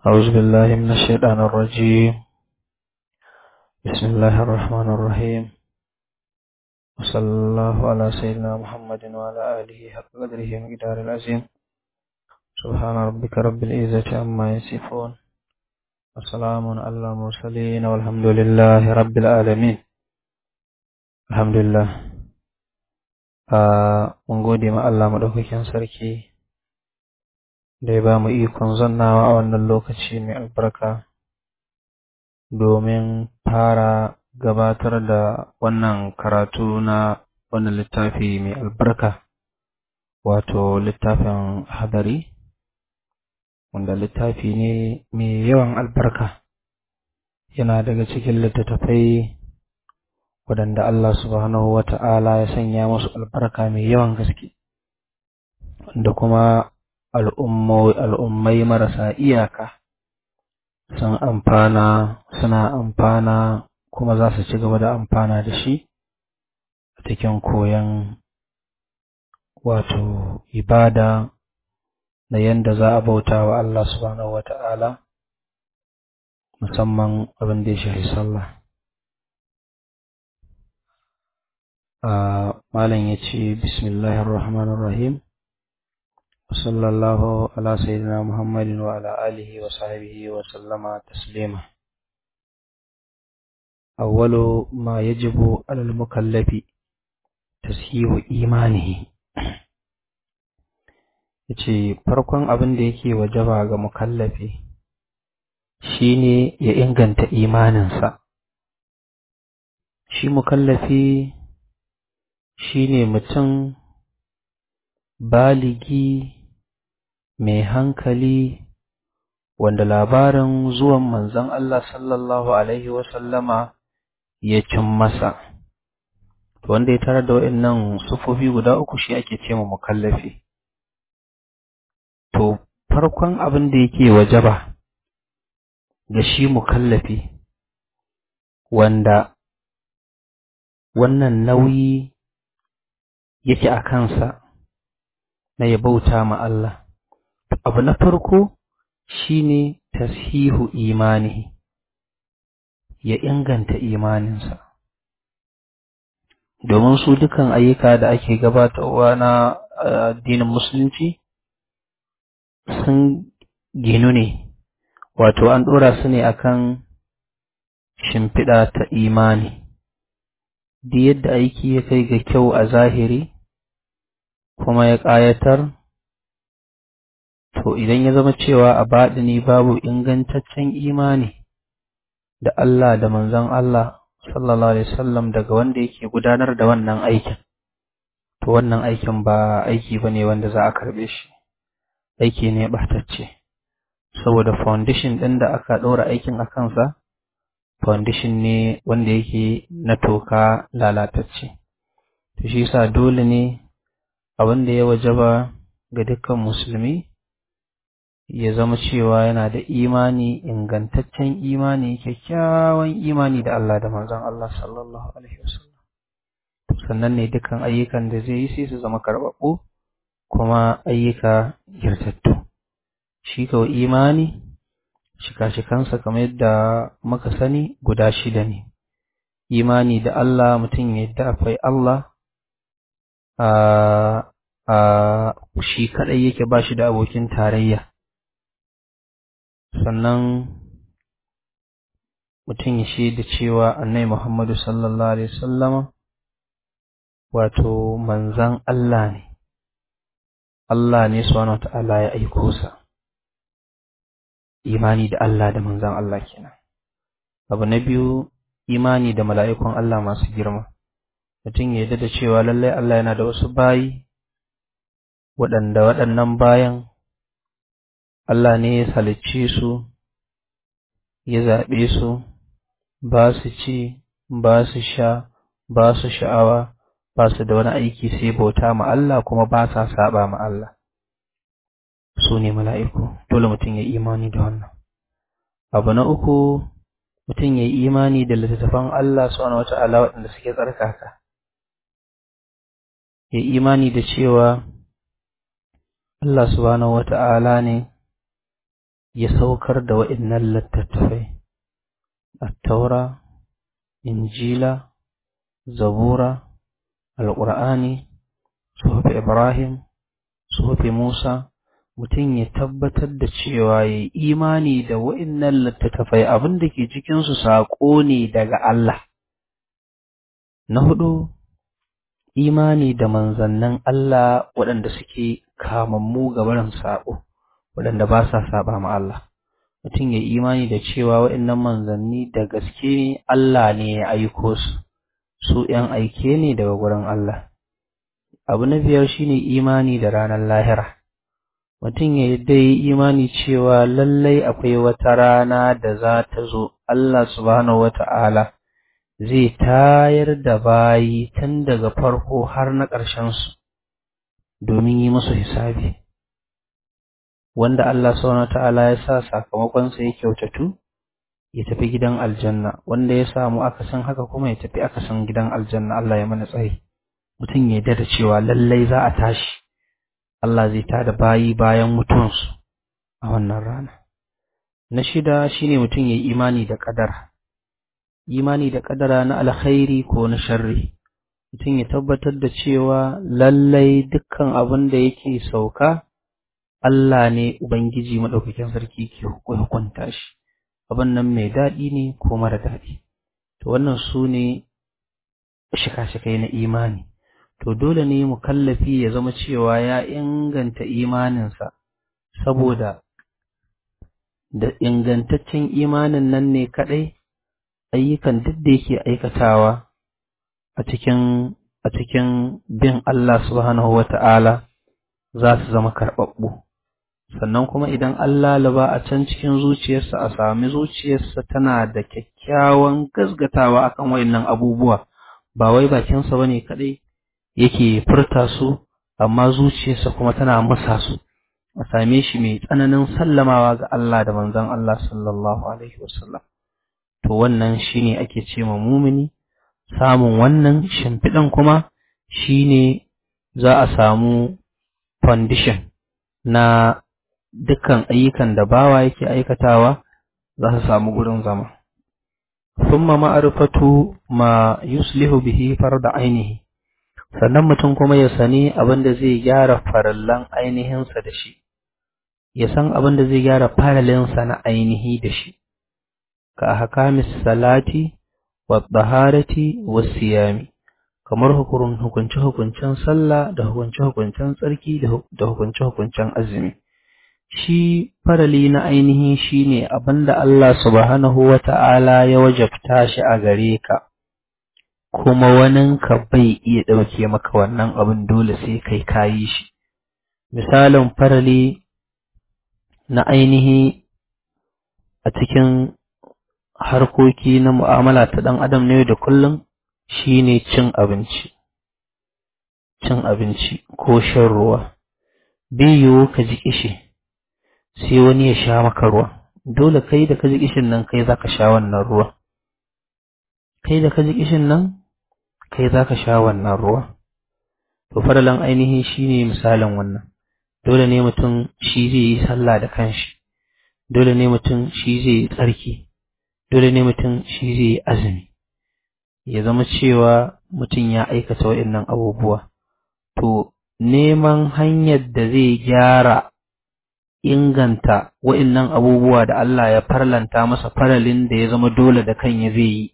أعوذ بالله من الشيطان الرجيم بسم الله الرحمن الرحيم وصلى الله على سيدنا محمد وعلى آله حق قدره ومقدار العظيم سبحان ربك رب العزة عما يصفون وسلام على المرسلين والحمد لله رب العالمين الحمد لله mun gode ma Allah maɗaukakin sarki da ya ba mu ikon zannawa a wannan lokaci mai albarka domin fara gabatar da wannan karatu na wannan littafi mai albarka wato littafin hadari wanda littafi ne mai yawan albarka yana daga cikin littattafai waɗanda Allah subhanahu wa ta'ala ya sanya musu albarka mai yawan gaske da kuma al'ummai marasa iyaka sun amfana suna amfana kuma za su ci gaba da amfana da shi a cikin koyon wato ibada da yadda za a bauta wa Allah subhanahu wa ta'ala musamman abin da ya shafi sallah malam ya ce bismillahir rahmanir rahim وصلى الله على سيدنا محمد وعلى آله وصحبه وسلم تسليما أول ما يجب على المكلف تسهيل إيمانه yace farkon abin da yake wajaba ga mukallafi shine ya inganta imaninsa shi mukallafi shine mutum baligi mai hankali wanda labarin zuwan manzon Allah sallallahu Alaihi wasallama ya cin masa. Wanda ya tarar da waɗannan sufofi guda uku shi ake ce ma mukallafi. To, farkon abin da yake wajaba ga shi mukallafi wanda wannan nauyi yake a kansa na ya bauta ma Allah. abu na farko shine tashihu imanihi ya inganta imaninsa domin su dukan ayyuka da ake gabatarwa na addinin musulunci sun ginu ne wato an ɗora su ne akan shimfiɗa ta imani duk yadda aiki ya kai ga kyau a zahiri kuma ya ƙayatar To idan ya zama cewa a baɗini babu ingantaccen imani da Allah da manzon Allah sallallahu Alaihi wasallam daga wanda yake gudanar da wannan aikin, to wannan aikin ba aiki ba ne wanda za a karɓe shi, aiki ne ɓatacce, saboda foundation ɗin da aka ɗora aikin a kansa, foundation ne wanda yake na toka lalatacce. To shi sa dole ne abin da ya wajaba ga dukkan musulmi ya zama cewa yana da imani ingantaccen imani kyakkyawan imani da Allah da manzon Allah sallallahu alaihi wasallam sannan ne dukan ayyukan da zai yi sai su zama karɓaɓɓu kuma ayyuka girtattu shi kawai imani shika-shikansa kamar yadda muka sani guda shida ne imani da Allah mutum ya yadda akwai Allah a shi kaɗai yake ba shi da abokin tarayya sannan mutum ya shaida cewa annai Muhammadu sallallahu Alaihi wasallama wato manzan Allah ne, Allah ne subhanahu ta'ala ya aiko sa, imani da Allah da manzan Allah kenan. Abu na biyu imani da mala'ikun Allah masu girma, mutum ya yarda da cewa lallai Allah yana da wasu bayi, waɗanda waɗannan bayan Allah ne ya halicce su, ya zaɓe su, ba su ci, ba su sha, ba su sha'awa, ba su da wani aiki sai bauta ma Allah kuma ba sa saba ma Allah. Su ne mala'iku, dole mutum ya imani da wannan. Abu na uku, mutum ya yi imani da littattafan Allah subhanahu wa ta'ala waɗanda suke tsarkaka. Ya imani da cewa Allah subhanahu wa ta'ala ne ya saukar da wa'innan littattafai attaura injila zabura alƙur'ani suhufi ibrahim suhufi musa mutum ya tabbatar da cewa ya imani da wa'innan littattafai abin da ke cikinsu saƙo ne daga Allah na hudu imani da manzannin Allah waɗanda suke kamammu ga barin saƙo waɗanda ba sa saba ma Allah mutum ya imani da cewa waɗannan manzanni da gaske ne Allah ne ya aiko su su ‘yan aike ne daga gurin Allah abu na biyar shine imani da ranar lahira mutum ya yadda yi imani cewa lallai akwai wata rana da za ta zo Allah subhanahu wata'ala zai tayar da bayi tun daga farko har na ƙarshensu domin yi musu hisabi wanda Allah subhanahu ta'ala ya sa sakamakonsa ya kyautatu ya tafi gidan aljanna wanda ya samu akasin haka kuma ya tafi akasin gidan aljanna Allah ya mana tsayi mutum ya yarda da cewa lallai za a tashi Allah zai tada bayi bayan mutuwansu a wannan rana na shida shine mutum ya yi imani da kadara imani da kadara na alkhairi ko na sharri mutum ya tabbatar da cewa lallai dukkan abin da yake sauka Allah ne Ubangiji maɗaukakin sarki ke hukunta shi, abin nan mai daɗi ne ko mara daɗi. To wannan su ne shika-shikai na imani. To dole ne mu kallafi ya zama cewa ya inganta imaninsa, saboda da ingantaccen imanin nan ne kaɗai ayyukan duk da yake aikatawa a cikin a cikin bin Allah subhanahu wa ta'ala za su zama karɓaɓɓu. sannan kuma idan Allah laba a can cikin zuciyarsa a sami zuciyarsa tana da kyakkyawan gasgatawa akan wayannan abubuwa ba wai bakinsa bane kadai yake furta su amma zuciyarsa kuma tana musa su a same shi mai tsananin sallamawa ga Allah da manzon Allah sallallahu alaihi wasallam to wannan shine ake ce ma mumini samun wannan shimfiɗan kuma shine za a samu foundation na dukkan ayyukan da bawa yake aikatawa za su samu gurin zama. Summa ma'arifatu ma yuslihu bihi farda ainihi, sannan mutum kuma ya sani abin da zai gyara farallan ainihinsa da shi, ya san abin da zai gyara faralinsa na ainihi da shi, ka hakamis salati wa tsaharati wa siyami, kamar hukunce-hukuncen sallah da hukunce-hukuncen tsarki da hukunce-hukuncen azumi. shi farali na ainihi shi ne abinda Allah subhanahu wa ta'ala ya wajabta shi a gare ka, kuma waninka bai iya ɗauke maka wannan abin dole sai kai kayi shi. Misalin farali na ainihi a cikin harkoki na mu'amala ta ɗan adam ne da kullum shi ne cin abinci, cin abinci ko shan ruwa, biyu ka ji kishi. sai wani ya sha maka ruwa dole kai da ka ji kishin nan kai zaka sha wannan ruwa kai da ka ji kishin nan kai zaka sha wannan ruwa to faralan ainihi shine misalin wannan dole ne mutum shi zai yi sallah da kanshi dole ne mutum shi zai yi tsarki dole ne mutum shi zai yi azumi ya zama cewa mutum ya aikata waɗannan abubuwa to neman hanyar da zai gyara inganta wa'innan abubuwa da Allah ya farlanta masa faralin da ya zama dole da kan ya zai yi,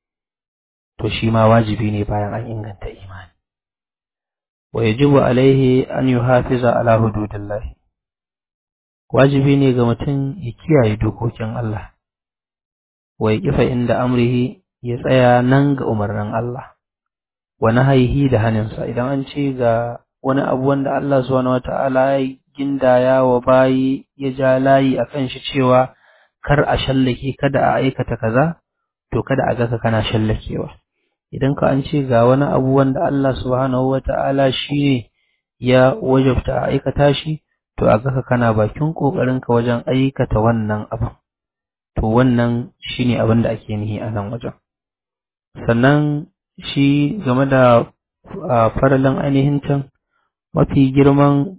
to shi ma wajibi ne bayan an inganta imani. Wa yajibu alaihi an yi hafiza ala hududillahi. Wajibi ne ga mutum ya kiyaye dokokin Allah, wa ya kifa inda amrihi ya tsaya nan ga umarnin Allah, wa haihi da haninsa idan an ce ga wani abu wanda Allah subhanahu wa ta'ala ya gindaya wa bayi ya ja layi a kan shi cewa kar a shallake kada a aikata kaza to kada a gaka kana shallakewa idan ka an ce ga wani abu wanda Allah subhanahu wata'ala shi ne ya wajabta a aikata shi to a gaka kana bakin kokarin ka wajen aikata wannan abu to wannan shine abin da ake nihi a nan wajen sannan shi game da faralin ainihin can mafi girman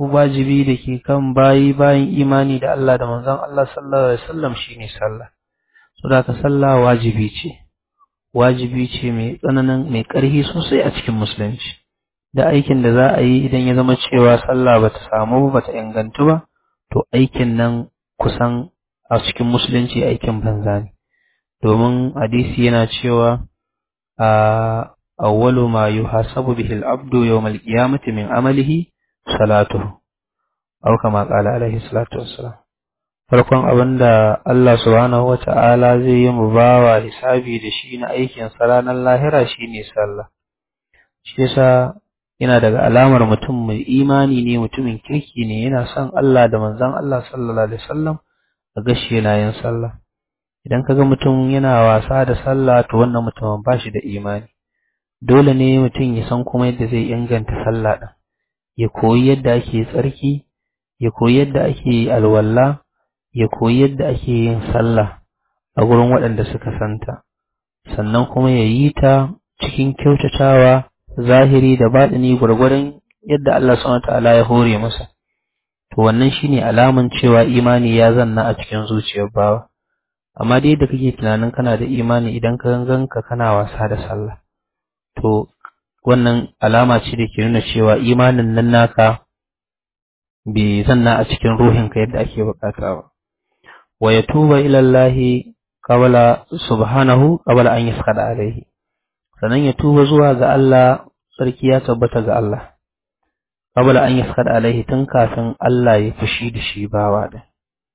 wajibi da ke kan bayi bayan imani da Allah da manzon Allah sallallahu alaihi wasallam shine sallah saboda ka sallah wajibi ce wajibi ce mai tsananin mai ƙarfi sosai a cikin musulunci da aikin da za a yi idan ya zama cewa sallah bata samu ba bata ingantu ba to aikin nan kusan a cikin musulunci aikin banza ne domin hadisi yana cewa a awwalu ma yuhasabu bihi al-abdu yawm al-qiyamati min amalihi salatuhu aw kama qala alaihi salatu wassalam farkon abinda Allah subhanahu wata'ala zai yi mu bawa hisabi da shi na aikin sa ranar lahira shine sallah shi yasa yana daga alamar mutum mai imani ne mutumin kirki ne yana son Allah da manzon Allah sallallahu alaihi wasallam a gashi yana yin sallah idan kaga mutum yana wasa da sallah to wannan mutumin ba shi da imani dole ne mutum ya san kuma yadda zai inganta sallah din ya koyi yadda ake tsarki ya koyi yadda ake alwala ya koyi yadda ake yin sallah a gurin waɗanda suka santa sannan kuma ya yi ta cikin kyautatawa zahiri da baɗini gwargwadon yadda Allah subhanahu ta'ala ya hore masa to wannan shine alaman cewa imani ya zanna a cikin zuciyar bawa amma dai da kake tunanin kana da imani idan ka ganganka kana wasa da sallah to wannan alama ce da ke nuna cewa imanin nan naka bai zanna a cikin ruhinka yadda ake bukata ba wa yatuba ila Allah qabla subhanahu qabla an yasqada alaihi sannan ya tuba zuwa ga Allah sarki ya tabbata ga Allah qabla an yasqada alaihi tun kafin Allah ya fushi da shi bawa da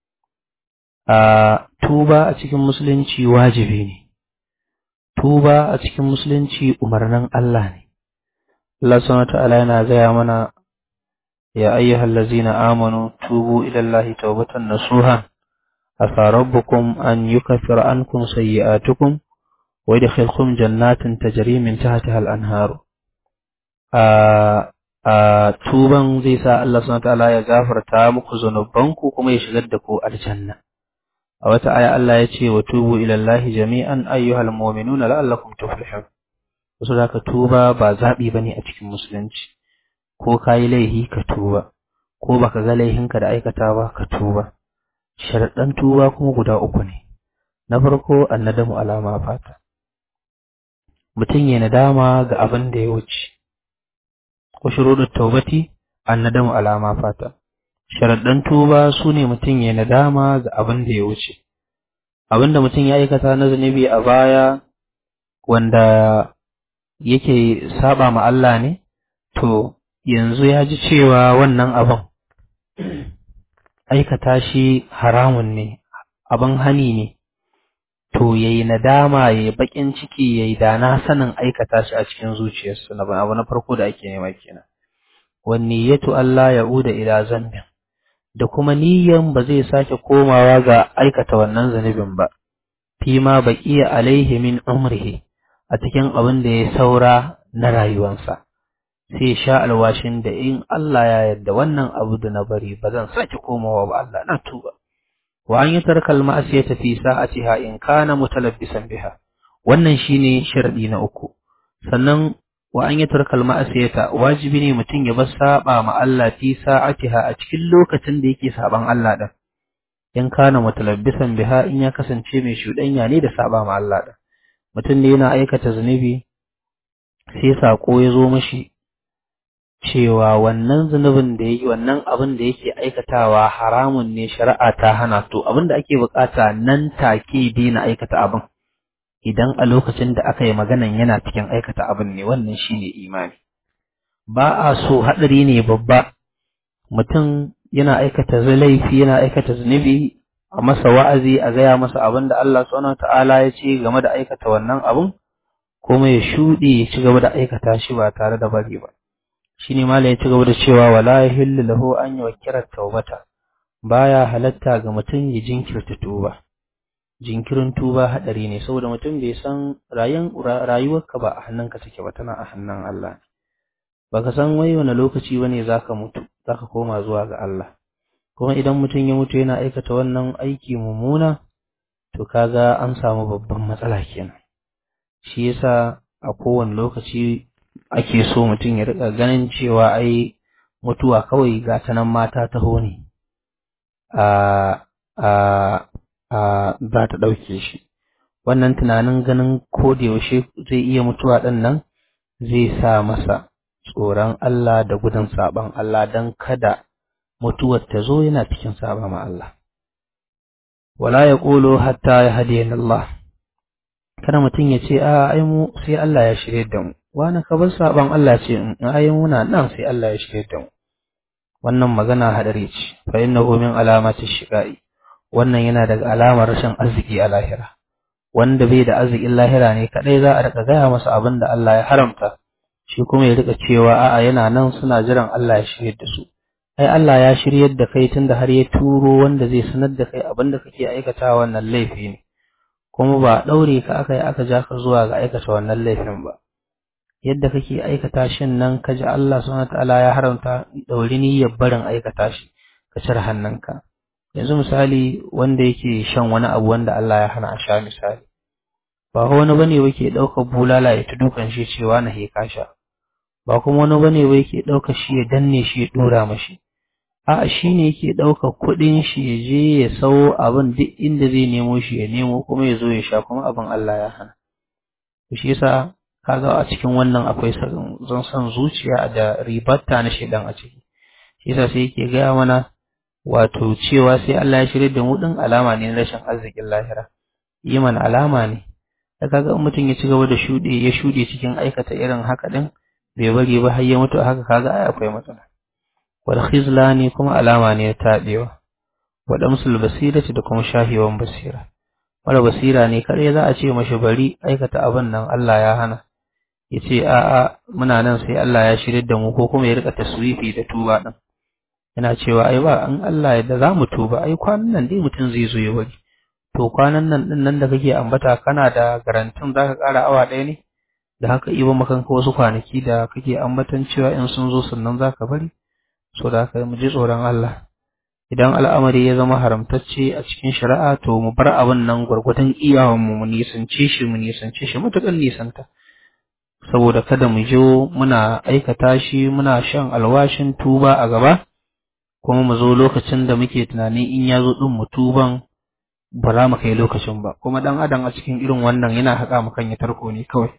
a tuba a cikin musulunci wajibi ne tuba a cikin musulunci umarnin Allah ne Allah subhanahu wa ta'ala yana gaya mana ya ayyuhal ladzina amanu tubu ila Allahi tawbatan nasuha asa rabbukum an yukaffira ankum sayyi'atukum wa yadkhilkum jannatin tajri min tahtiha al-anhar a a tuban zai sa Allah subhanahu wa ta'ala ya gafarta muku zanubanku kuma ya shigar da ku aljanna a wata aya Allah ya ce wa tubu ila Allahi jami'an ayyuhal mu'minuna la'allakum tuflihun wasu da ka tuba ba zaɓi ba ne a cikin musulunci ko ka yi laihi ka tuba ko baka ga laihinka da aikata ba ka tuba sharaɗan tuba kuma guda uku ne na farko annadamu alama fata mutum ya nadama ga abin da ya wuce ko shuruɗin taubati annadamu alama fata sharaɗan tuba su ne mutum ya nadama ga abin da ya wuce abin da mutum ya aikata na zunubi a baya wanda yake saba ma Allah ne to yanzu ya ji cewa wannan abin aikata shi haramun ne abin hani ne to yayi nadama yayi bakin ciki yayi da na sanin aikata shi a cikin zuciyarsa na abu na farko da ake nema kenan wan niyyatu Allah ya'uda ila zambin da kuma niyyan ba zai sake komawa ga aikata wannan zanubin ba fi ma baqiya alaihi min umrihi a cikin abin da ya saura na rayuwansa sai sha alwashin da in Allah ya yarda wannan abu da na bari ba zan sake komawa ba Allah na tuba wa an yatarka al-ma'siyata fi sa'atiha in kana mutalabbisan biha wannan shine sharadi na uku sannan wa an yatarka al-ma'siyata wajibi ne mutum ya bar saba ma Allah fi sa'atiha a cikin lokacin da yake saban Allah din in kana mutalabbisan biha in ya kasance mai shudanya ne da saba ma Allah din mutum ne yana aikata zunubi sai sako ya zo mashi cewa wannan zunubin da yake wannan abin da yake aikatawa haramun ne shari'a ta hana to abin da ake bukata nan take daina aikata abin idan a lokacin da aka yi maganan yana cikin aikata abin ne wannan shine imani ba a so hadari ne babba mutum yana aikata laifi yana aikata zunubi a masa wa'azi a gaya masa abin da Allah subhanahu ta'ala ya ce game da aikata wannan abin kuma ya shuɗe ya ci gaba da aikata shi ba tare da bari ba shine malai ya ci gaba da cewa wala yahillu lahu an yuwakkira tawbata baya halatta ga mutum ya jinkirta tuba jinkirin tuba hadari ne saboda mutum bai san rayuwarka ba a hannunka take ba tana a hannun Allah baka san wai wani lokaci bane zaka mutu zaka koma zuwa ga Allah kuma idan mutum ya mutu yana aikata wannan aiki mummuna to kaga an samu babban matsala kenan shi yasa a kowane lokaci ake so mutum ya rika ganin cewa ai mutuwa kawai ga ta nan mata taho ne a a a za ta ɗauke shi wannan tunanin ganin ko da yaushe zai iya mutuwa ɗin nan zai sa masa tsoron Allah da gudun saɓan Allah don kada mutuwar ta zo yana cikin saba ma Allah wala ya ƙolo hatta ya hadiyan Allah kada mutum ya ce a ai mu sai Allah ya shirye da mu wani ka bar saban Allah ce in ai muna nan sai Allah ya shirye da mu wannan magana hadari ce fa innahu min alamati shiqai wannan yana daga alamar rashin arziki a lahira wanda bai da arzikin lahira ne kadai za a rika gaya masa abin da Allah ya haramta shi kuma ya rika cewa a'a yana nan suna jiran Allah ya shirye da su ai Allah ya shiryar da kai tunda har ya turo wanda zai sanar da kai abin da kake aikata wannan laifi ne kuma ba daure ka aka yi aka ja ka zuwa ga aikata wannan laifin ba yadda kake aikata shin nan ka ji Allah subhanahu wataala ya haramta dauri niyyar barin aikata shi ka cire hannunka yanzu misali wanda yake shan wani abu wanda Allah ya hana a sha misali ba wani bane yake ɗaukar bulala ya ta dukan shi cewa na he sha ba kuma wani bane wai yake ɗaukar shi ya danne shi ya dora mashi a'a shi ne yake ɗaukar kuɗin shi ya je ya sau abin duk inda zai nemo shi ya nemo kuma ya zo ya sha kuma abin Allah ya hana shi yasa kaga a cikin wannan akwai zan san zuciya da ribatta na shedan a ciki shi yasa sai yake gaya mana wato cewa sai Allah ya shirye da mu din alama ne na rashin arzikin lahira yi mana alama ne da kaga in mutum ya ci gaba da shuɗe ya shuɗe cikin aikata irin haka din bai bari ba har ya mutu haka kaga ai akwai matsala wal khizlani kuma alama ne ta tabewa wa damsul basirati da kuma shahiwan basira mara basira ne kare za a ce mashi bari aikata abin nan Allah ya hana ya ce a'a muna nan sai Allah ya shirye da mu ko kuma ya rika taswifi da tuba din yana cewa ai ba an Allah yadda za mu tuba ai kwanan nan dai mutum zai zo ya bari to kwanan nan din nan da kake ambata kana da garantin zaka ƙara awa ɗaya ne da haka iba makanka wasu kwanaki da kake ambatan cewa in sun zo sannan zaka bari so da haka mu ji tsoron Allah idan al'amari ya zama haramtacce a cikin shari'a to mu bar abin nan gwargwadon iyawan mu mu nisance shi mu nisance shi matuƙar nisanta saboda kada mu jo muna aikata shi muna shan alwashin tuba a gaba kuma mu zo lokacin da muke tunanin in ya zo ɗin mu tuban ba za mu kai lokacin ba kuma ɗan adam a cikin irin wannan yana haƙa mu kan ya tarko ne kawai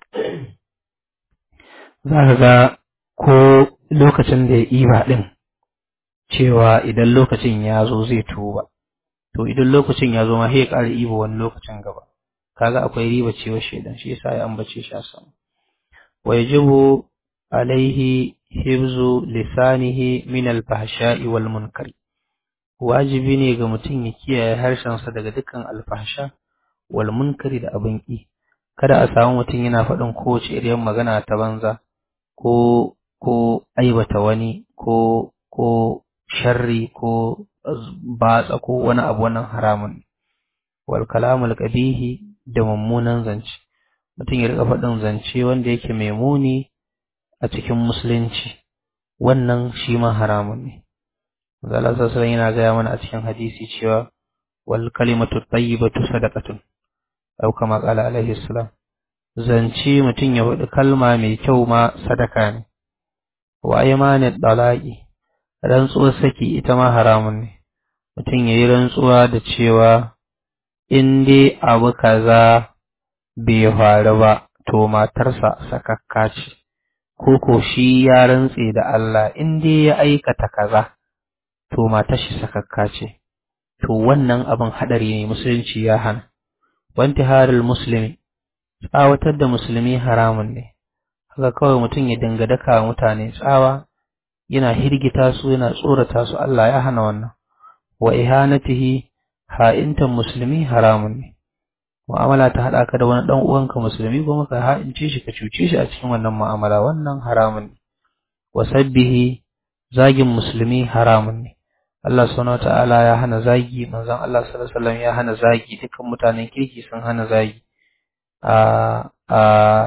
za ka ga ko lokacin da ya iba ɗin cewa idan lokacin ya zo zai tuba to idan lokacin ya zo ma sai ya ƙara iba wani lokacin gaba kaga akwai riba cewa shaidan shi yasa ya ambace shi a sama wa yajibu alaihi hibzu lisanihi min alfahsha'i wal munkari wajibi ne ga mutum ya kiyaye harshensa daga dukkan alfahsha wal munkari da abin ki kada a samu mutum yana faɗin kowace iriyar magana ta banza ko ko aibata wani ko ko sharri ko batsa ko wani abu wannan haramun wal kalamul qabihi da mummunan zance mutum ya rika faɗin zance wanda yake mai muni a cikin musulunci wannan shi ma haramun ne Allah sallallahu yana gaya mana a cikin hadisi cewa wal kalimatu tayyibatu sadaqatun aw kama qala alaihi salam zance mutum ya faɗi kalma mai kyau ma sadaka ne wa aymanid dalaqi rantsuwar saki ita ma haramun ne mutum ya yi rantsuwa da cewa in dai abu kaza bai faru ba to matarsa sakakka ce ko ko shi ya rantse da Allah in dai ya aikata kaza to matar shi sakakka ce to wannan abin hadari ne musulunci ya hana wanti haril muslimi tsawatar da musulmi haramun ne haka kawai mutum ya dinga daka mutane tsawa yana hirgita su yana tsorata su Allah ya hana wannan wa ihanatihi ha'intan musulmi haramun ne mu'amala ta haɗa ka da wani ɗan uwanka musulmi kuma ka ha'ince shi ka cuce shi a cikin wannan mu'amala wannan haramun ne wa sabbihi zagin musulmi haramun ne Allah subhanahu ta'ala ya hana zagi manzon Allah sallallahu alaihi wasallam ya hana zagi dukkan mutanen kirki sun hana zagi a a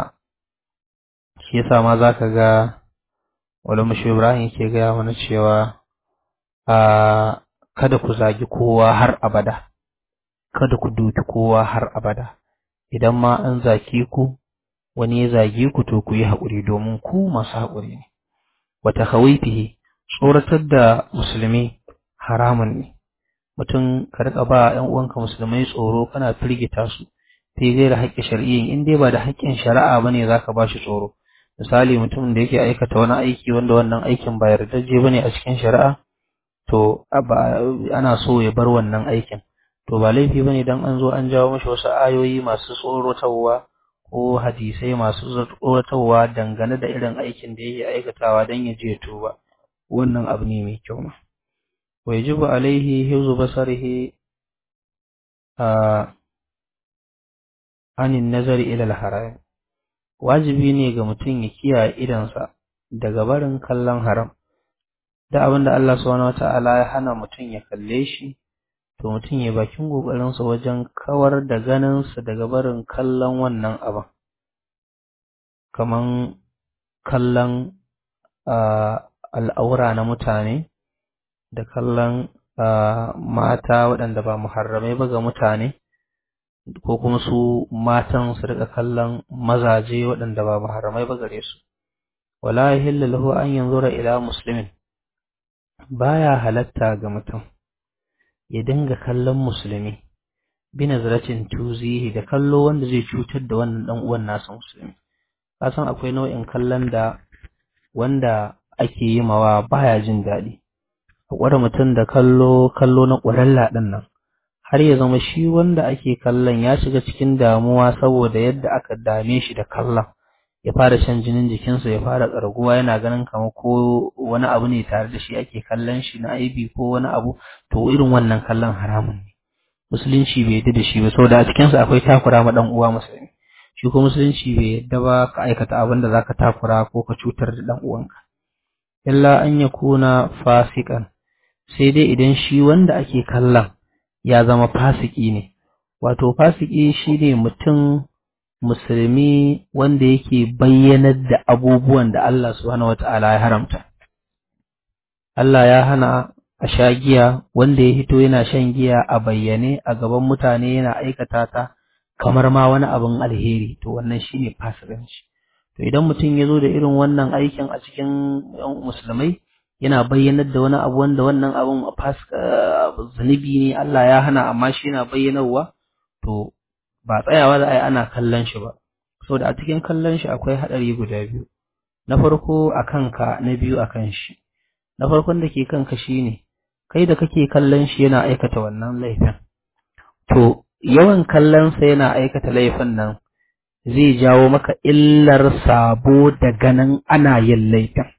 shi yasa ma zaka ga wala mushi Ibrahim ke gaya mana cewa a kada ku zagi kowa har abada kada ku duki kowa har abada idan ma an zaki ku wani ya zage ku to ku yi haƙuri domin ku masu haƙuri ne wata hawifihi tsoratar da musulmi haramun ne mutum ka rika ba ƴan uwanka musulmai tsoro kana firgita su fi gaira haƙƙin shari'in in dai ba da haƙƙin shari'a bane zaka ba shi tsoro misali mutumin da yake aikata wani aiki wanda wannan aikin ba yardaje bane a cikin shari'a to ana so ya bar wannan aikin to ba laifi bane dan an zo an jawo mashi wasu ayoyi masu tsorotarwa ko hadisai masu tsoratarwa dangane da irin aikin da yake aikatawa dan ya je tuba wannan abu ne mai kyau ma wa yajibu alaihi hifzu basarihi a anin nazari ila al-haram wajibi ne ga mutum ya kiyaye idansa daga barin kallon haram da abin da Allah subhanahu wata'ala ya hana mutum ya kalle shi to mutum ya bakin kokarinsa wajen kawar da ganinsa daga barin kallon wannan abin kaman kallon al'aura na mutane da kallon mata waɗanda ba muharramai ba ga mutane ko kuma su matan su rika kallon mazaje waɗanda ba muharramai ba gare su wala yahillu lahu an yanzura ila muslimin baya halatta ga mutum ya dinga kallon musulmi bi nazratin tuzihi da kallo wanda zai cutar da wannan dan uwan nasa musulmi kasan akwai nau'in kallon da wanda ake yi mawa baya jin daɗi a ƙware mutum da kallo kallo na ƙwaralla ɗin nan har ya zama shi wanda ake kallon ya shiga cikin damuwa saboda yadda aka dame shi da kallon ya fara shan jinin jikinsa ya fara ƙarguwa yana ganin kamar ko wani abu ne tare da shi ake kallon shi na aibi ko wani abu to irin wannan kallon haramun ne musulunci bai yadda da shi ba saboda a cikinsa akwai takura ma ɗan uwa musulmi shi ko musulunci bai yadda ba ka aikata abin da zaka takura ko ka cutar da ɗan uwanka illa an yakuna fasikan sai dai idan shi wanda ake kallon ya zama fasiki ne wato fasiki shine mutum musulmi wanda yake bayyanar da abubuwan da Allah subhanahu wata'ala ya haramta Allah ya hana a sha giya wanda ya hito yana shan giya a bayyane a gaban mutane yana aikata ta kamar ma wani abin alheri to wannan shine fasikanci to idan mutum ya zo da irin wannan aikin a cikin musulmai yana bayyanar da wani abu wanda wannan abun zunubi ne Allah ya hana amma shi yana bayyanarwa to ba tsayawa da ai ana kallon shi ba saboda a cikin kallon shi akwai haɗari guda biyu na farko a kanka na biyu a kan shi na farkon da ke kanka shine kai da kake kallon shi yana aikata wannan laifin to yawan kallon sa yana aikata laifin nan zai jawo maka illar sabo da ganin ana yin laifin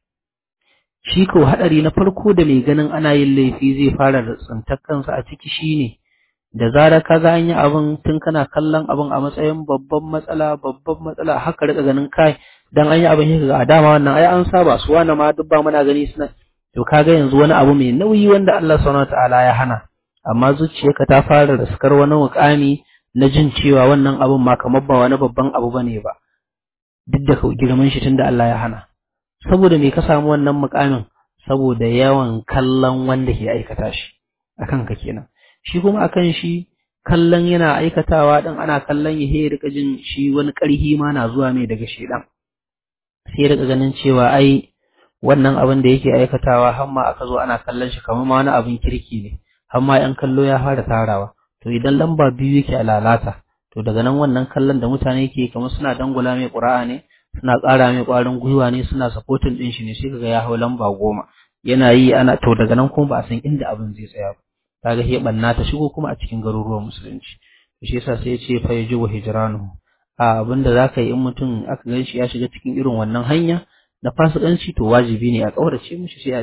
shi ko haɗari na farko da mai ganin ana yin laifi zai fara da tsintar kansa a ciki shine da zarar ka ga an yi abin tun kana kallon abin a matsayin babban matsala babban matsala haka rika ganin kai dan an yi abin yake ga a dama wannan ai an saba su wani ma duk ba muna gani suna to kaga yanzu wani abu mai nauyi wanda Allah subhanahu wataala ya hana amma zuciyarka ta fara raskar wani mukami na jin cewa wannan abin ma kamar ba wani babban abu bane ba duk da girman shi tunda Allah ya hana saboda me ka samu wannan mukamin saboda yawan kallon wanda ke aikata shi akan ka kenan shi kuma akan shi kallon yana aikatawa din ana kallon ya he rika jin shi wani ƙarhi ma na zuwa mai daga shedan sai rika ganin cewa ai wannan abin da yake aikatawa har ma aka zo ana kallon shi kamar ma wani abin kirki ne har ma yan kallo ya fara tarawa to idan lamba biyu yake a lalata to daga nan wannan kallon da mutane ke kamar suna dangula mai ƙura'a ne suna ƙara mai ƙwarin gwiwa ne suna supporting ɗin shi ne sai kaga ya hau lamba goma yana yi ana to daga nan kuma ba a san inda abin zai tsaya ba kaga he banna ta shigo kuma a cikin garuruwan musulunci to shi yasa sai ya ce fa yajibu hijranu a abinda zaka yi in mutum aka gan shi ya shiga cikin irin wannan hanya na fasikanci to wajibi ne a kaurace mishi sai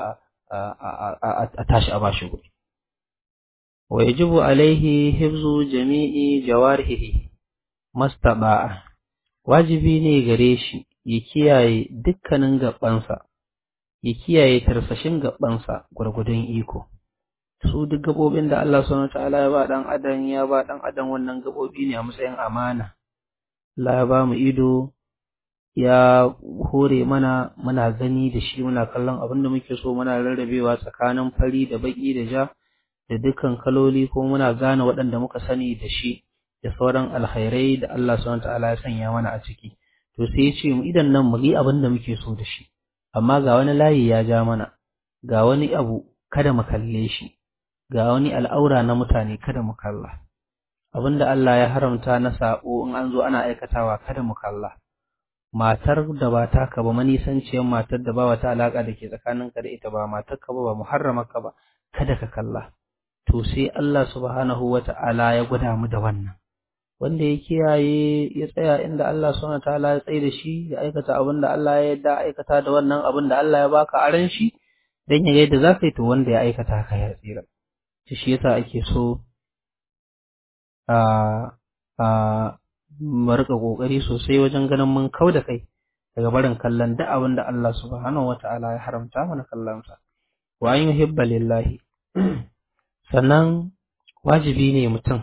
a tashi a bashi guri wa yajibu alaihi hifzu jami'i jawarihi mastaba'a wajibi ne gare shi ya kiyaye dukkanin gabansa ya kiyaye tarsashin gabansa gwargwadon iko su duk gabobin da Allah subhanahu wataala ya ba dan adam ya ba dan adam wannan gabobi ne a matsayin amana Allah ya ba mu ido ya hore mana muna gani da shi muna kallon abin da muke so muna rarrabewa tsakanin fari da baki da ja da dukkan kaloli ko muna gane waɗanda muka sani da shi da sauran alkhairai da Allah subhanahu wataala ya sanya mana a ciki to sai ya ce mu idan nan mu yi abin da muke so da shi amma ga wani layi ya ja mana ga wani abu kada mu kalle shi ga wani al'aura na mutane kada mu kalla abinda Allah ya haramta na sabo in an zo ana aikatawa kada mu kalla matar da ba taka ba manisanciyar matar da ba wata alaka da ke tsakaninka da ita ba matar ka ba ba muharramarka ba kada ka kalla to sai Allah subhanahu wata'ala ya gwada mu da wannan wanda ya kiyaye ya tsaya inda Allah subhanahu wata'ala ya tsaye da shi ya aikata abin da Allah ya yarda aikata da wannan abin da Allah ya baka aran shi dan ya ga yadda zaka yi to wanda ya aikata haka ya tsira shi yasa ake so a a mu rika kokari sosai wajen ganin mun kau da kai daga barin kallon duk abin da Allah subhanahu wata'ala ya haramta mana kallon sa wa an yuhibba lillahi sannan wajibi ne mutum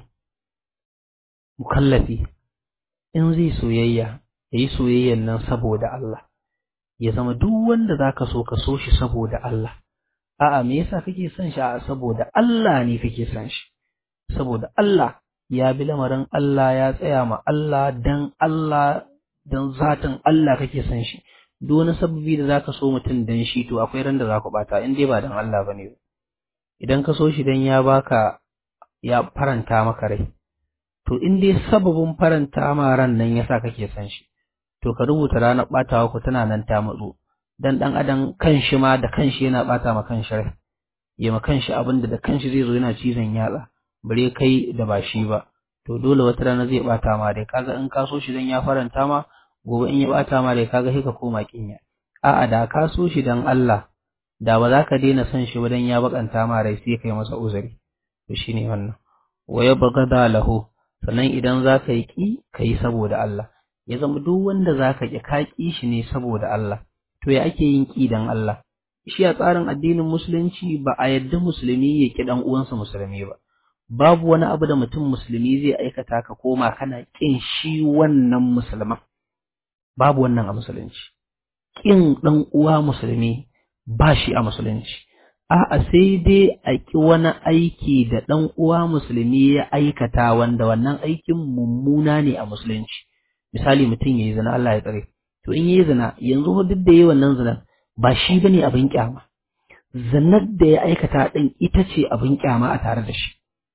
mukallafi in zai soyayya ya yi soyayyan nan saboda Allah ya zama duk wanda za ka so ka so shi saboda Allah a'a me yasa kake son shi a saboda Allah ne kake son shi saboda Allah ya bi lamarin Allah ya tsaya ma Allah dan Allah dan zatin Allah kake son shi duk wani sababi da zaka so mutum dan shi to akwai ran da za ku bata in dai ba dan Allah bane idan ka so shi dan ya baka ya faranta maka rai to in dai sababin faranta ma ran nan yasa kake son shi to ka rubuta ranar batawa ku tana nan ta matso dan dan adam kanshi ma da kanshi yana bata ma kanshi rai ya ma kanshi abin da da kanshi zai zo yana cizon yatsa bare kai da ba shi ba to dole wata rana zai bata ma dai kaga in ka so shi dan ya faranta ma gobe in ya bata ma dai kaga sai ka koma kinya a'a da ka so shi dan Allah da ba za ka daina son shi ba dan ya bakanta ma rai sai kai masa uzuri to shine wannan wa yabghada lahu sannan idan za ka yi ƙi ka yi saboda Allah ya zama duk wanda za ka ƙi ka ƙi shi ne saboda Allah to ya ake yin ƙi dan Allah shi a tsarin addinin musulunci ba a yadda musulmi ya ƙi ɗan uwansa musulmi ba babu wani abu da mutum musulmi zai aikata ka koma kana ƙin shi wannan musulman babu wannan a musulunci ƙin ɗan uwa musulmi ba shi a musulunci A'a sai dai a ƙi wani aiki da ɗan uwa musulmi ya aikata wanda wannan aikin mummuna ne a musulunci. Misali mutum ya yi zina Allah ya tsare. To in yi zina yanzu duk da yi wannan zinan ba shi ba ne abin ƙyama. Zinar da ya aikata ɗin ita ce abin ƙyama a tare da shi.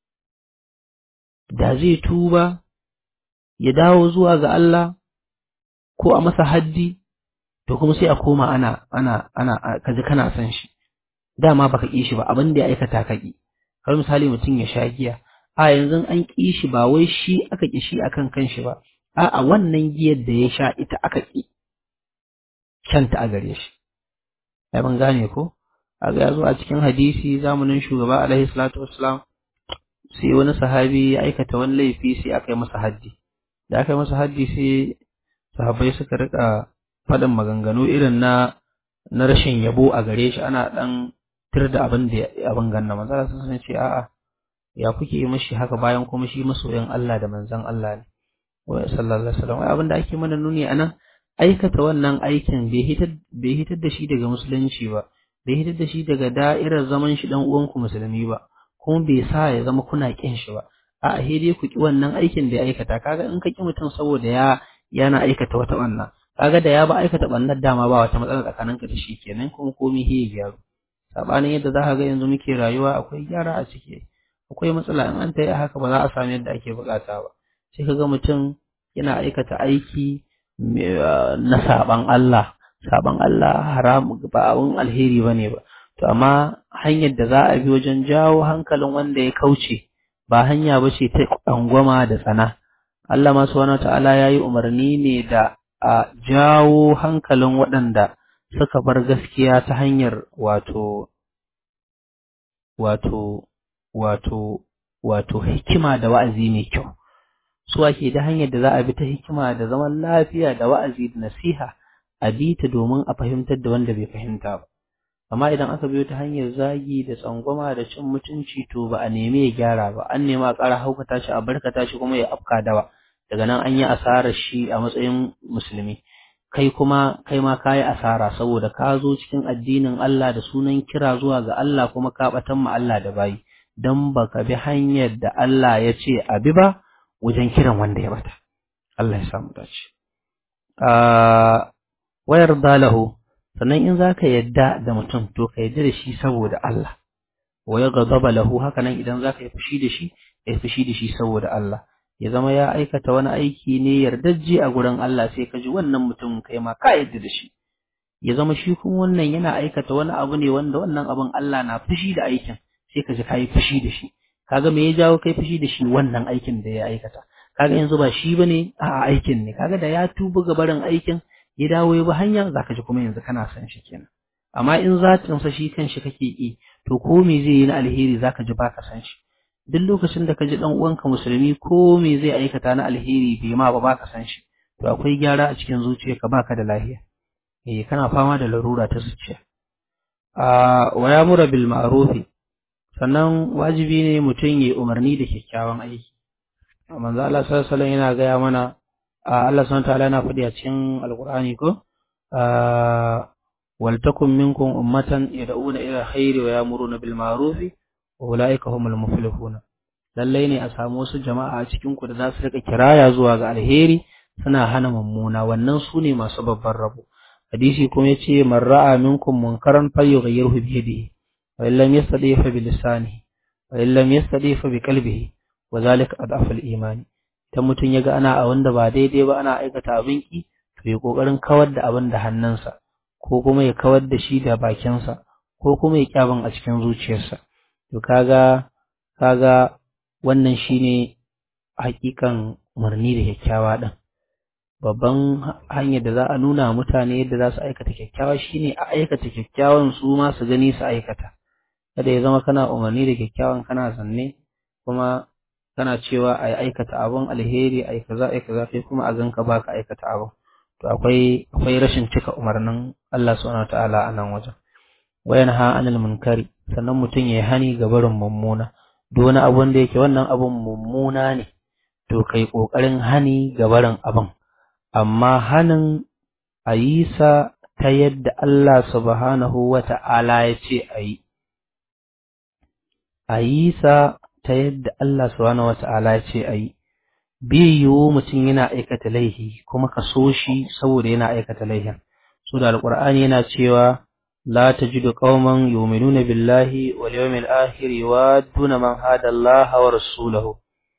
Da zai tuba ya dawo zuwa ga Allah ko a masa haddi to kuma sai a koma ana ana ana kaji kana son shi. dama baka ƙi shi ba abin da ya aikata ka ƙi har misali mutum ya sha giya a yanzu an ƙi shi ba wai shi aka ƙi shi akan kanshi ba a'a wannan giyar da ya sha ita aka ƙi kyanta a gare shi ai ban gane ko a ga yazo a cikin hadisi zamanin shugaba alaihi salatu wassalam sai wani sahabi ya aikata wani laifi sai aka yi masa haddi da aka yi masa haddi sai sahabbai suka rika faɗin maganganu irin na na rashin yabo a gare shi ana ɗan tir da abin da abin ganna manzo sun san ce a'a ya kuke yi mishi haka bayan kuma shi masoyin Allah da manzon Allah ne wa sallallahu alaihi wasallam abin da ake mana nuni anan aikata wannan aikin bai hitar bai hitar da shi daga musulunci ba bai hitar da shi daga da'irar zaman shi dan uwanku musulmi ba kuma bai sa ya zama kuna kin shi ba a'a he dai ku ki wannan aikin da ya aikata kaga in ka ki mutum saboda ya yana aikata wata wannan kaga da ya ba aikata bannar dama ba wata matsala tsakaninka da shi kenan kuma komai he gyaru sabanin yadda za ka ga yanzu muke rayuwa akwai gyara a ciki akwai matsala in an ta yi haka ba za a samu yadda ake bukata ba sai ka ga mutum yana aikata aiki na saban Allah saban Allah haram ba abun alheri bane ba to amma hanyar da za a bi wajen jawo hankalin wanda ya kauce ba hanya ba ce ta angwama da tsana Allah ma subhanahu ta'ala yayi umarni ne da a jawo hankalin waɗanda suka bar gaskiya ta hanyar wato wato wato wato hikima da wa'azi mai kyau su ake da hanyar da za a bi ta hikima da zaman lafiya da wa'azi da nasiha a bi ta domin a fahimtar da wanda bai fahimta ba amma idan aka biyo ta hanyar zagi da tsangwama da cin mutunci to ba a nemi ya gyara ba an nema a ƙara haukata shi a barkata shi kuma ya afka dawa daga nan an yi asarar shi a matsayin musulmi kai kuma kai ma ka yi asara saboda ka zo cikin addinin Allah da sunan kira zuwa ga Allah kuma ka batan ma Allah da bayi dan baka bi hanyar da Allah ya ce a bi ba wajen kiran wanda ya bata Allah ya samu dace a wayar dalahu sannan in zaka yadda da mutum to ka yadda da shi saboda Allah wa yaghdaba lahu haka nan idan zaka yi fushi da shi kai fushi da shi saboda Allah ya zama ya aikata wani aiki ne yardajje a gurin Allah sai ka ji wannan mutum kai ma ka yadda da shi ya zama shi kuma wannan yana aikata wani abu ne wanda wannan abin Allah na fushi da aikin sai ka ji kai fushi da shi kaga me ya jawo kai fushi da shi wannan aikin da ya aikata kaga yanzu ba shi bane a aikin ne kaga da ya tuba ga barin aikin ya dawo ya bi hanya zaka ji kuma yanzu kana son shi kenan amma in zatin sa shi kanshi kake ki to ko me zai yi na alheri zaka ji baka san shi duk lokacin da ka ji dan uwanka musulmi ko me zai aikata na alheri bai ma ba baka san shi to akwai gyara a cikin zuciyarka baka da lafiya eh kana fama da larura ta zuciya a wa yamura bil ma'rufi sannan wajibi ne mutum ya umarni da kyakkyawan aiki manzo Allah sallallahu alaihi yana gaya mana Allah subhanahu ta'ala yana faɗi a cikin alqur'ani ko wal takum minkum ummatan yad'una ila khairi wa ya'muruna bil ma'rufi wa ulaika humul muflihuna lallai ne a samu wasu jama'a a cikin ku da za su rika kiraya zuwa ga alheri suna hana mummuna wannan su ne masu babban rabo hadisi kuma yace man ra'a minkum munkaran falyughayyirhu bi yadihi wa in lam yastadi fa bi lisanihi wa in lam yastadi fa bi qalbihi wa zalika adaful imani idan mutum ya ga ana a wanda ba daidai ba ana aikata abin ki to ya kokarin kawar da abin da hannunsa ko kuma ya kawar da shi da bakinsa ko kuma ya kyabin a cikin zuciyarsa to kaga kaga wannan shine hakikan umarni da kyakkyawa din babban hanyar da za a nuna mutane yadda za su aikata kyakkyawa shine a aikata kyakkyawan su ma su gani su aikata kada ya zama kana umarni da kyakkyawan kana zanne kuma kana cewa a aikata abun alheri a kaza a kaza kai kuma a ganka baka aikata abun to akwai akwai rashin cika umarnin Allah subhanahu wataala a nan wajen wayan ha anil munkari sannan mutum ya hani ga barin mummuna duk wani abun da yake wannan abun mummuna ne to kai kokarin hani ga barin abun amma hanin a yi sa ta yadda Allah subhanahu wata'ala ya ce a yi a yi sa ta yadda Allah subhanahu wata'ala ya ce a yi bai yiwu mutum yana aikata laihi kuma ka so shi saboda yana aikata laihin so da alqur'ani yana cewa la tajidu qauman yu'minuna billahi wal yawmil akhir yuwadduna man hada Allah wa rasulahu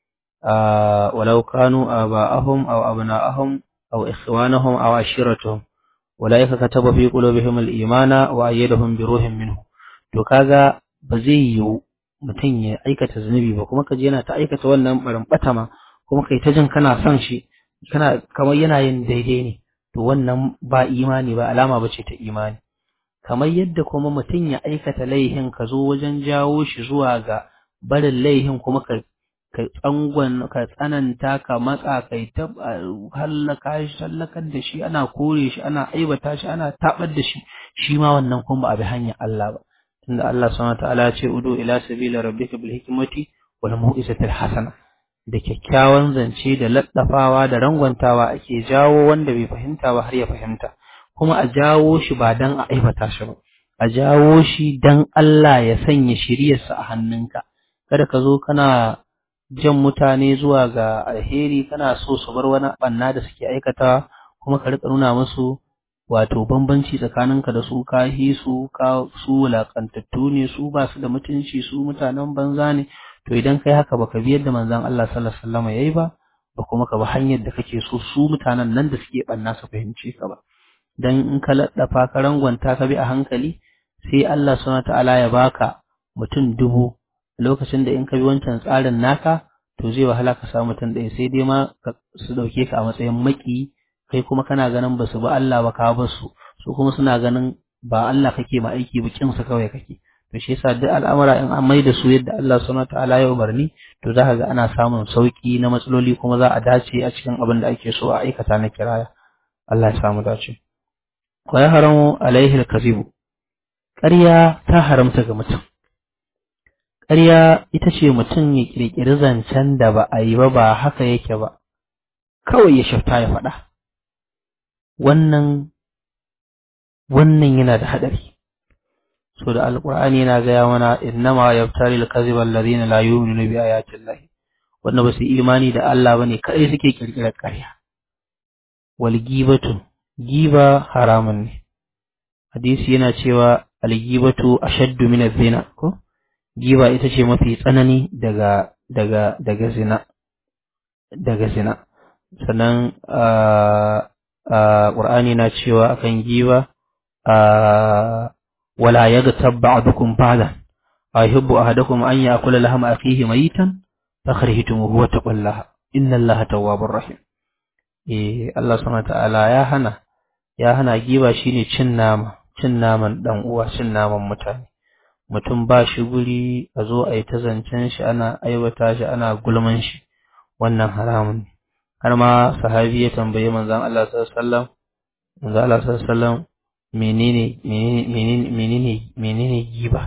walau kanu aba'ahum aw abna'ahum aw ikhwanahum aw ashiratuhum ulaika kataba fi qulubihim al-imana wa ayyadahum bi ruhin minhu to kaga ba zai yiwu mutum ya aikata zunubi ba kuma kaje yana ta aikata wannan barin batama kuma kai ta jin kana son shi kana kamar yana yin daidai ne to wannan ba imani ba alama bace ta imani kamar yadda kuma mutum ya aikata laihin ka zo wajen jawo shi zuwa ga barin laihin kuma ka ka tsangon ka tsananta ka matsa kai ta hallaka shi hallakar da shi ana kore shi ana aibata shi ana tabar da shi shi ma wannan kuma ba a bi hanyar Allah ba tunda Allah subhanahu wa ta'ala ya ce udu ila sabila rabbika bil hikmati wal mau'izatil hasana da kyakkyawan zance da laddafawa da rangwantawa ake jawo wanda bai fahimta ba har ya fahimta kuma a jawo shi ba dan a aibata shi ba a jawo shi dan Allah ya sanya shiriyarsa a hannunka kada ka zo kana jan mutane zuwa ga alheri kana so su bar wani banna da suke aikatawa kuma ka rika nuna musu wato bambanci tsakaninka da su ka su ka su wulakantattu ne su ba su da mutunci su mutanen banza ne to idan kai haka baka bi yadda manzon Allah sallallahu alaihi wasallam yayi ba ba kuma ka bi hanyar da kake so su mutanen nan da suke banna su fahimce ka ba dan in ka laddafa ka rangwanta ka bi a hankali sai Allah subhanahu ta'ala ya baka mutum dubu lokacin da in ka bi wancan tsarin naka to zai wahala ka samu mutum ɗaya sai dai ma su ɗauke ka a matsayin maki kai kuma kana ganin ba su ba Allah ba ka ba su su kuma suna ganin ba Allah kake ma aiki ba kin su kawai kake to shi yasa duk al'amura in an maida su yadda Allah subhanahu ta'ala ya umarni to za ka ga ana samun sauki na matsaloli kuma za a dace a cikin abin da ake so a aikata na kiraya Allah ya samu dace wa ya haramu alaihi al-kazibu ƙarya ta haramta ga mutum ƙarya ita ce mutum ya ƙirƙiri zancen da ba a yi ba ba haka yake ba kawai ya shafta ya faɗa wannan wannan yana da haɗari so da alƙur'ani yana gaya mana innama yaftari al-kadhiba alladhina la yu'minuna bi ayati llahi wanda ba su imani da Allah bane kai suke ƙirƙirar ƙarya wal gibatu giba haramun ne hadisi yana cewa al-ghibatu ashaddu min az-zina ko giba ita ce mafi tsanani daga daga daga zina daga zina sannan Qur'ani na cewa akan giba wala yaghtab ba'dukum ba'dan ayhibbu ahadakum an ya'kula lahma akhihi mayitan fakhrihtum huwa taqullaha inna allaha tawwabur rahim eh Allah subhanahu ta'ala ya hana ya hana giba shine cin nama cin naman dan uwa cin naman mutane mutum ba shi guri a zo a yi ta zancen shi ana aiwata shi ana gulman shi wannan haramun ne har ma sahabi ya tambayi manzon Allah sallallahu alaihi wasallam manzon Allah sallallahu alaihi wasallam menene menene menene menene giba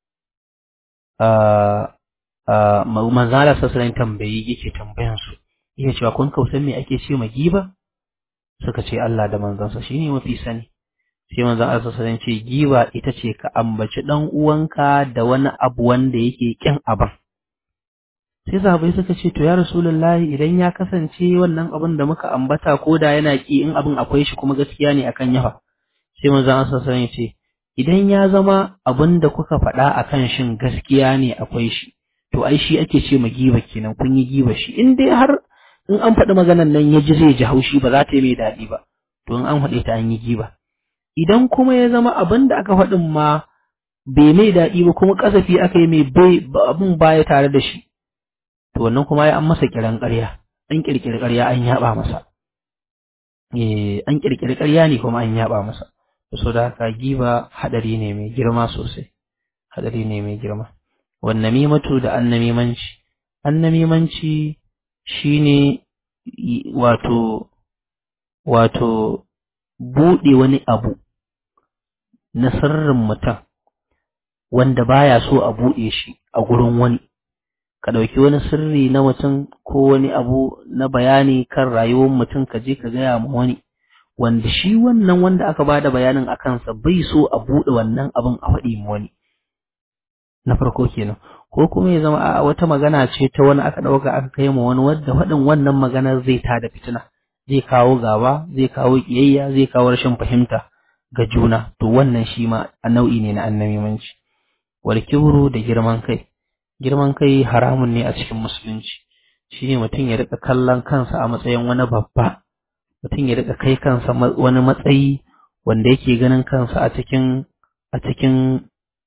a a manzon Allah sallallahu alaihi wasallam tambayi yake tambayan su yake cewa kun kausan me ake ce ma giba suka ce Allah da manzansa shine mafi sani sai manzon Allah sallallahu alaihi wasallam ce giba ita ce ka ambaci dan uwanka da wani abu wanda yake kin aban sai sahabbai suka ce to ya rasulullahi idan ya kasance wannan abin da muka ambata ko da yana ki in abin akwai shi kuma gaskiya ne akan yawa sai manzon Allah sallallahu alaihi wasallam ce idan ya zama abin da kuka faɗa akan shin gaskiya ne akwai shi to ai shi ake ce ma giba kenan kun yi giba shi in dai har in an faɗi maganan nan ya ji zai ji haushi ba za ta yi mai daɗi ba to in an faɗe ta an yi giba idan kuma ya zama abin da aka faɗin ma bai mai daɗi ba kuma kasafi aka yi mai bai abin baya tare da shi to wannan kuma ya an masa kiran ƙarya an kirkiri ƙarya an yaba masa eh an kirkiri ƙarya ne kuma an yaba masa so da haka giba hadari ne mai girma sosai hadari ne mai girma wan namimatu da annamimanci annamimanci shine wato wato buɗe wani abu na sirrin mutum wanda baya so a buɗe shi a gurin wani ka ɗauki wani sirri na mutum ko wani abu na bayani kan rayuwar mutum ka je ka gaya ma wani wanda shi wannan wanda aka ba da bayanin a kansa bai so a buɗe wannan abin a faɗi ma wani na farko kenan ko kuma ya zama a wata magana ce ta wani aka ɗauka aka kai ma wani wadda faɗin wannan maganar zai ta da fitina zai kawo gaba zai kawo ƙiyayya zai kawo rashin fahimta ga juna to wannan shi ma nau'i ne na annamimanci wal kibru da girman kai girman kai haramun ne a cikin musulunci shi ne mutum ya rika kallon kansa a matsayin wani babba mutum ya rika kai kansa wani matsayi wanda yake ganin kansa a cikin a cikin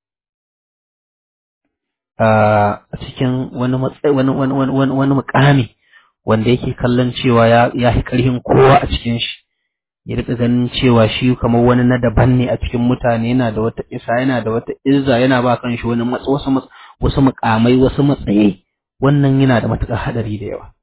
a cikin wani matsayi wani wani wani wani mukami wanda yake kallon cewa ya ya fi karhin kowa a cikin shi ya rika ganin cewa shi kamar wani na daban ne a cikin mutane yana da wata isa yana da wata izza yana ba kan shi wani wasu wasu mukamai wasu matsayi wannan yana da matuƙar hadari da yawa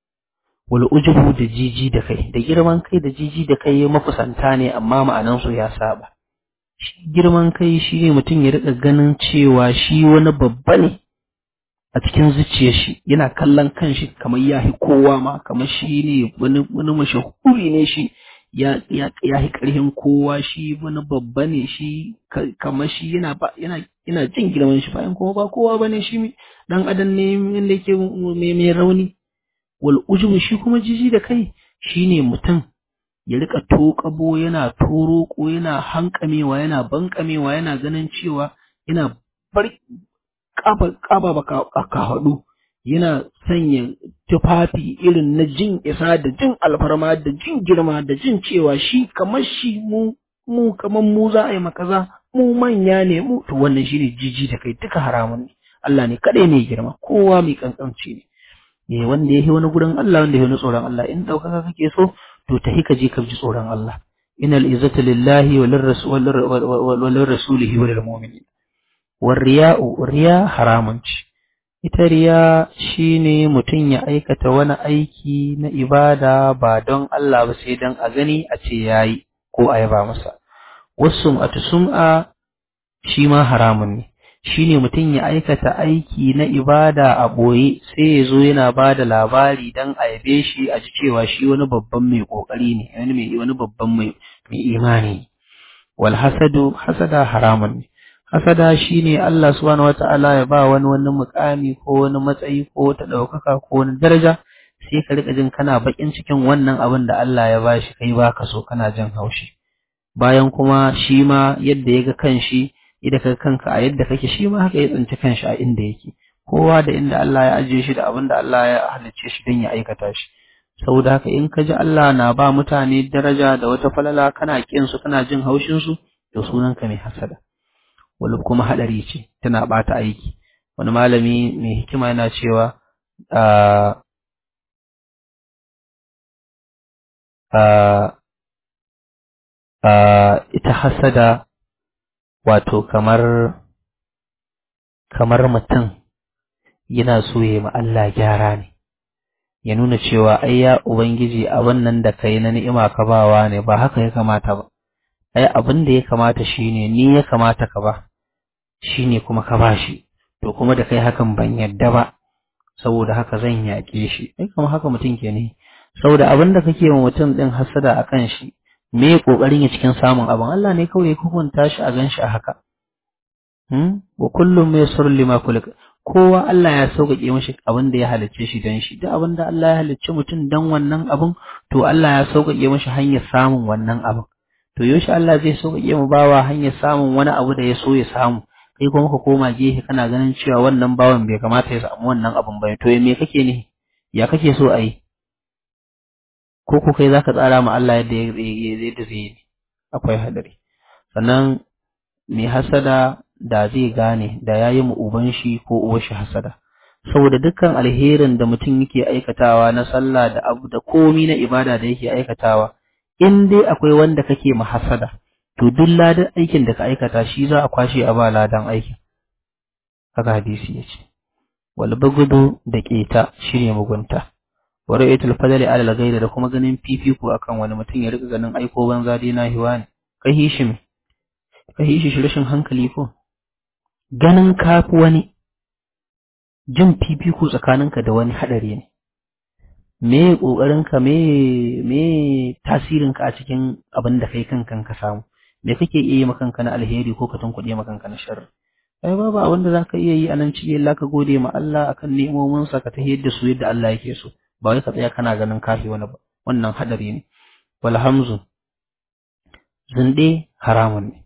wal ujubu da jiji da kai da girman kai da jiji da kai mafusanta ne amma ma'anan su ya saba shi girman kai shi ne mutum ya rika ganin cewa shi wani babba ne a cikin zuciyar shi yana kallon kanshi kamar ya hi kowa ma kamar shi ne wani wani mashahuri ne shi ya ya ya hi karhin kowa shi wani babba ne shi kamar shi yana ba yana yana jin girman shi bayan kuma ba kowa bane shi dan adam ne wanda yake mai mai rauni wal ujubu shi kuma jiji da kai shine mutum ya rika tokabo yana toroko yana hankamewa yana bankamewa yana ganin cewa yana bar kafa kafa baka ka hadu yana sanya tufafi irin na jin isa da jin alfarma da jin girma da jin cewa shi kamar shi mu mu kamar mu za a yi makaza mu manya ne mu to wannan shine jiji da kai duka haramun ne Allah ne kadai ne girma kowa mai kankanci ne eh wanda yake wani gurin Allah wanda yake wani tsoron Allah in daukaka kake so to tahi ka je ka ji tsoron Allah innal izzata lillahi wa lirrasul wa lirrasulihi wa lilmu'minin war riya'u riya haramun ce ita riya shine mutum ya aikata wani aiki na ibada ba don Allah ba sai don a gani a ce yayi ko a yaba masa wasu a sum'a shi ma haramun ne shi ne mutum ya aikata aiki na ibada a ɓoye sai ya zo yana ba da labari don a yabe shi a ji cewa shi wani babban mai ƙoƙari ne wani mai wani babban mai imani wal hasadu hasada haramun ne hasada shi ne Allah subhanahu wata'ala ya ba wani wani mukami ko wani matsayi ko wata ɗaukaka ko wani daraja sai ka riƙa jin kana baƙin cikin wannan abin da Allah ya ba shi kai ba ka so kana jin haushi bayan kuma shi ma yadda ya ga kanshi idan ka kanka a yadda kake shi ma haka ya tsinci kanshi a inda yake kowa da inda Allah ya ajiye shi da abin da Allah ya halicce shi don ya aikata shi saboda haka in ka ji Allah na ba mutane daraja da wata falala kana kin su kana jin haushin su to sunan ka mai hasada wani kuma hadari ce tana bata aiki wani malami mai hikima yana cewa ita hasada wato kamar kamar mutum yana so ya ma Allah gyara ne ya nuna cewa ai ya ubangiji abin nan da kai na ni'ima ka bawa ne ba haka ya kamata ba ai abin da ya kamata shine ni ya kamata ka ba shine kuma ka ba shi to kuma da kai hakan ban yadda ba saboda haka zan yaƙe shi ai kuma haka mutum ke ne saboda abin da kake wa mutum din hasada akan shi me kokarin ya cikin samun abin Allah ne kawai ya hukunta shi a gan shi a haka hmm wa kullum maysur lima kulika kowa Allah ya sauƙaƙe mashi abin da ya halicce shi dan shi duk abin da Allah ya halicce mutum dan wannan abin to Allah ya sauƙaƙe mashi hanyar samun wannan abin to yaushe Allah zai sauƙaƙe mu bawa hanyar samun wani abu da ya so ya samu kai kuma ka koma gefe kana ganin cewa wannan bawan bai kamata ya samu wannan abin ba to me kake ne ya kake so a yi ko ko kai zaka tsara ma Allah yadda yadda zai yi akwai hadari sannan mai hasada da zai gane da yayi mu uban shi ko uwar shi hasada saboda dukkan alherin da mutum yake aikatawa na sallah da abu da komi na ibada da yake aikatawa in dai akwai wanda kake ma hasada to duk ladan aikin da ka aikata shi za a kwashe a ba ladan aikin haka hadisi ya ce wal bagudu da keta shine mugunta wa ra'ayatul fadli ala al da kuma ganin fifiko akan wani mutum ya rika ganin aiko banza dai na hiwa ne kai hishi me kai hishi shi rashin hankali ko ganin kafi wani jin fifiko tsakaninka da wani hadari ne me kokarinka me me tasirinka a cikin abin da kai kankan ka samu me kake iya yi makanka na alheri ko ka tunkuɗe makanka na sharri ai babu abin da zaka iya yi a nan cikin Allah ka gode ma Allah akan nemomin sa ka tahiyar da su yadda Allah yake so ba wai ka tsaya kana ganin kafi wani ba wannan hadari ne wal hamzu zinde haramun ne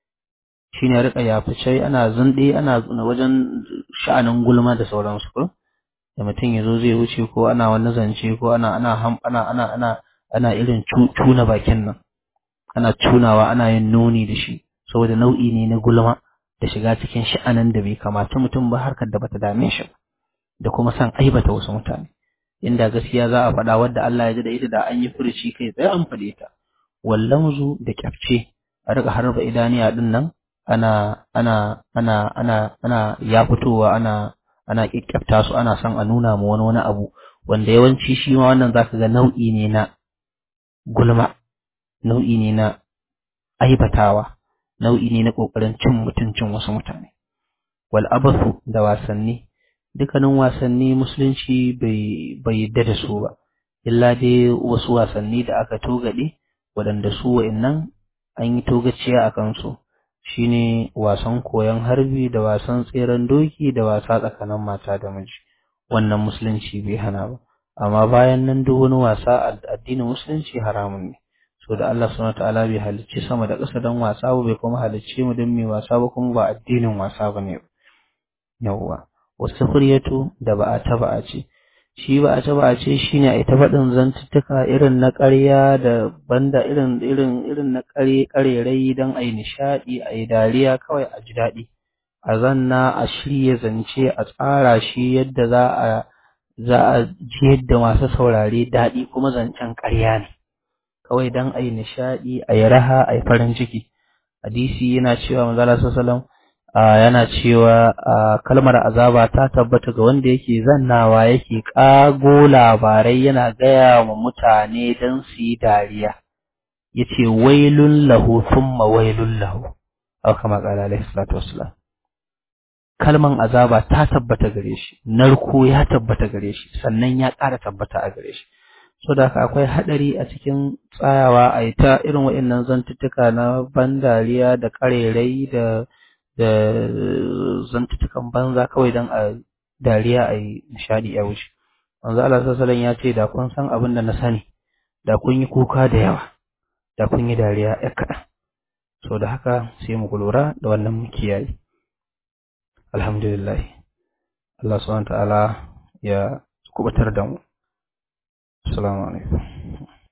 shine rika yafice ana zinde ana wajen sha'anin gulma da sauransu ko da mutum ya zo zai wuce ko ana wani zance ko ana ana ana ana ana ana irin cuna bakin nan ana cunawa ana yin nuni da shi saboda nau'i ne na gulma da shiga cikin sha'anin da bai kamata mutum ba harkar da bata dame shi da kuma san aibata wasu mutane inda gaskiya za a faɗa wadda Allah ya ji da ita da an yi furuci kai tsaye an faɗe ta wallamzu da kyafce a riga harba idaniya din nan ana ana ana ana ana ya fitowa ana ana kyakkyafta su ana son a nuna ma wani wani abu wanda yawanci shi ma wannan zaka ga nau'i ne na gulma nau'i ne na aibatawa nau'i ne na kokarin cin mutuncin wasu mutane wal abathu da wasanni dukkanin wasanni musulunci bai bai yadda da su ba illa dai wasu wasanni da aka togade waɗanda su wa'annan an yi togaciya a kansu shine wasan koyon harbi da wasan tseren doki da wasa tsakanin mata da miji wannan musulunci bai hana ba amma bayan nan duk wani wasa addinin musulunci haramun ne so da Allah subhanahu wataala bai halicci sama da ƙasa don wasa ba bai kuma halicce mu don mai wasa ba kuma ba addinin wasa ba ne yawwa wasu kuryatu da ba a taba a ce shi ba a taba a ce shine a ita faɗin zantuttuka irin na ƙarya da banda irin irin irin na ƙare ƙarerai don a yi nishaɗi a yi dariya kawai a ji daɗi a zanna a shirya zance a tsara shi yadda za a za a ji yadda masu saurare daɗi kuma zancen ƙarya ne kawai don a yi nishaɗi a yi raha a yi farin ciki hadisi yana cewa manzala sallallahu yana cewa kalmar azaba ta tabbata ga wanda yake zannawa yake ƙago labarai yana gaya wa mutane don su yi dariya yace wailun lahu thumma wailun lahu aw kama qala alaihi salatu wassalam kalman azaba ta tabbata gare shi narko ya tabbata gare shi sannan ya ƙara tabbata a gare shi so da haka akwai haɗari a cikin tsayawa a yi ta irin waɗannan zantuttuka na ban dariya da ƙarerai da da zantuttukan banza kawai don a dariya a yi nishaɗi a wuce manzo Allah sallallahu ya ce da kun san abin da na sani da kun yi kuka da yawa da kun yi dariya ya kaɗan so da haka sai mu lura da wannan mu kiyaye alhamdulillah Allah subhanahu ta'ala ya kubatar da mu assalamu alaikum